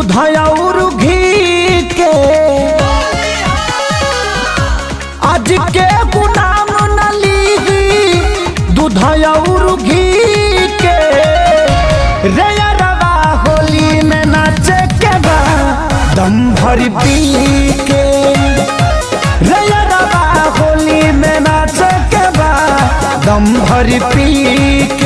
दूध और घी के आज के गुलाम न लीही दूध और घी के रे अरवा होली में नाचे के बा दम भर पी के रे अरवा होली में नाचे के बा दम भर पी के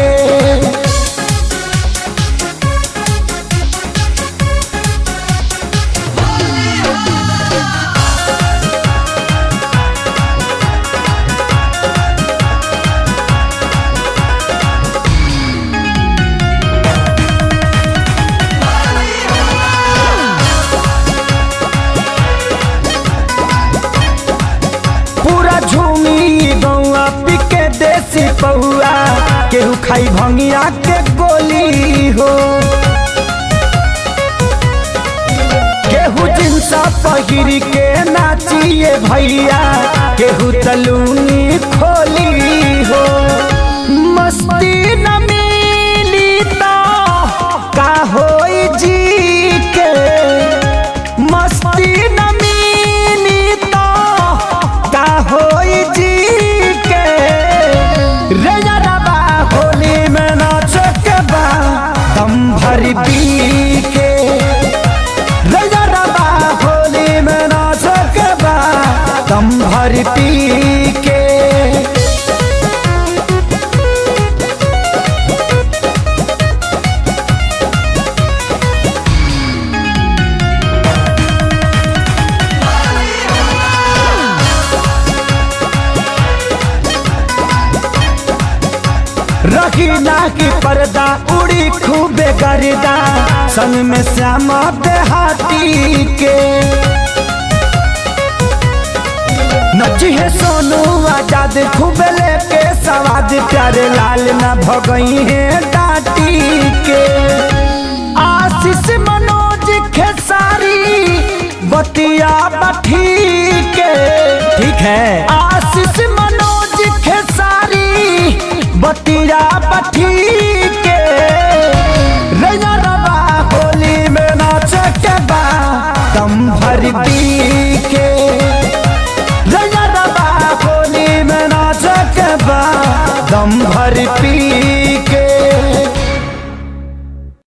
पूरा झूमी गौआ पिके देसी पौआ केहू खाई भंगिया के गोली हो केहू जिनसा पहिर के नाचिए भैया केहू तलूनी खोली हो मस्ती न मिली तो का होई जी के मस्ती न मिली तो का होई जी के रे रबा होली में नाच के बा दम भर पी के रे रबा होली में नाच के बा दम भर पी के रखी ना की पर्दा उड़ी खूबे गर्दा संग में श्यामा देहाती के नची है सोनू आजाद खूबे लेके सवाद प्यारे लाल ना भगई है डाटी के आशीष मनोज खेसारी बतिया बठी के ठीक है आशीष मनोज खेसारी बतिया बठी के रैया रवा होली में नाच के बा दम भर दी के रैया रवा होली में नाच के बा दम भर पी